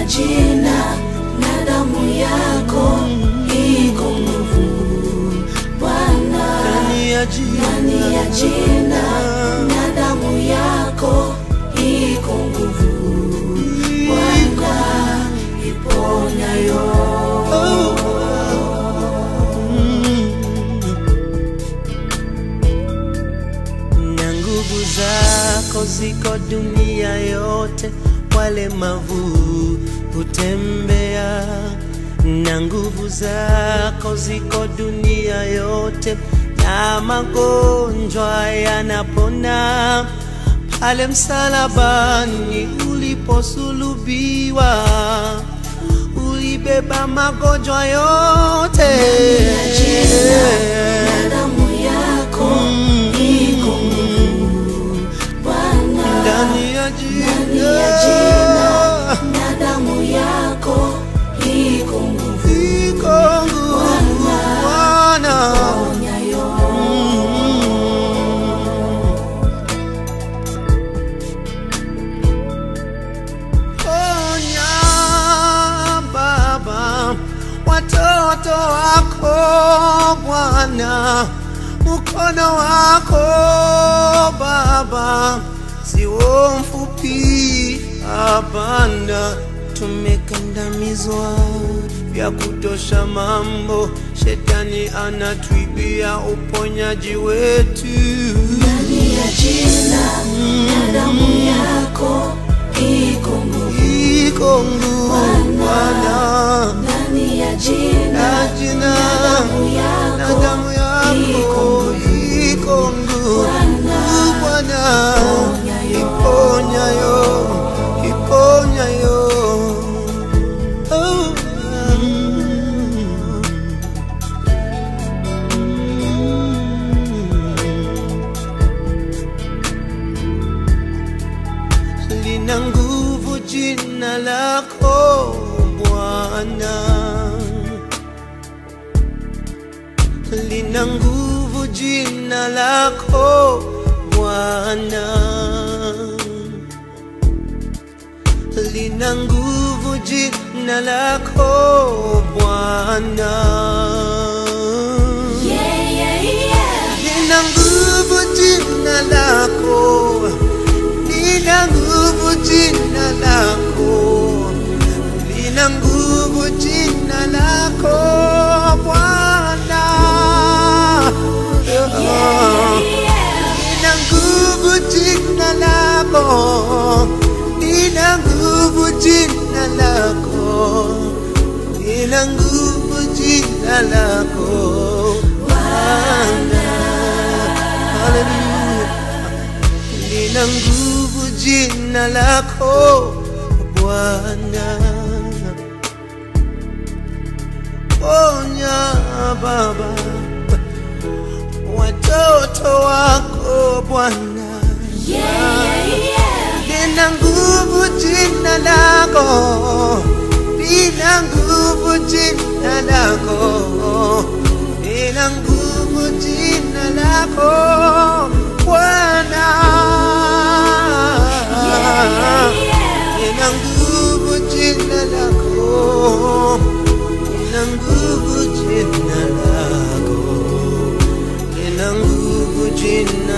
jina na damu yako iko nguvu Bwana, ndani ya ndani ya jina na damu yako iko nguvu Bwana, iponyayo na nguvu zako ziko dunia yote, walemavu hutembea. Na nguvu zako ziko dunia yote, na magonjwa yanapona. Pale msalabani uliposulubiwa, ulibeba magonjwa yote. na damu yako iko nguvu Bwana, ndani ya ndani ya jina na damu yako iko nguvu iko nguvu Bwana. ponyayo Ponya Baba watoto wako Bwana, mkono wako Baba siwo mfupi, hapana, tumekandamizwa vya kutosha mambo, shetani anatuibia uponyaji wetu. ndani ya jina na damu yako iko nguvu iko nguvu Bwana ndani ya jina na jina damu na yako damu yako iko nguvu Bwana iponyayo iponyayo Oh, mm. lina nguvu jina lako Bwana lina nguvu jina lako Bwana, lina nguvu jina lako Bwana, yeah, yeah, yeah. lina nguvu jina lako, lina nguvu jina lako, lina nguvu jina lako Bwana. Nina nguvu jina lako, nina nguvu jina lako, nina nguvu jina lako Bwana. Haleluya. Nina nguvu jina lako Bwana. Ponya Baba watoto wako Bwana, lina nguvu jina lako, lina nguvu jina lako, lina nguvu jina lako Bwana, lina nguvu jina lako, lina nguvu jina lako lina nguvu jina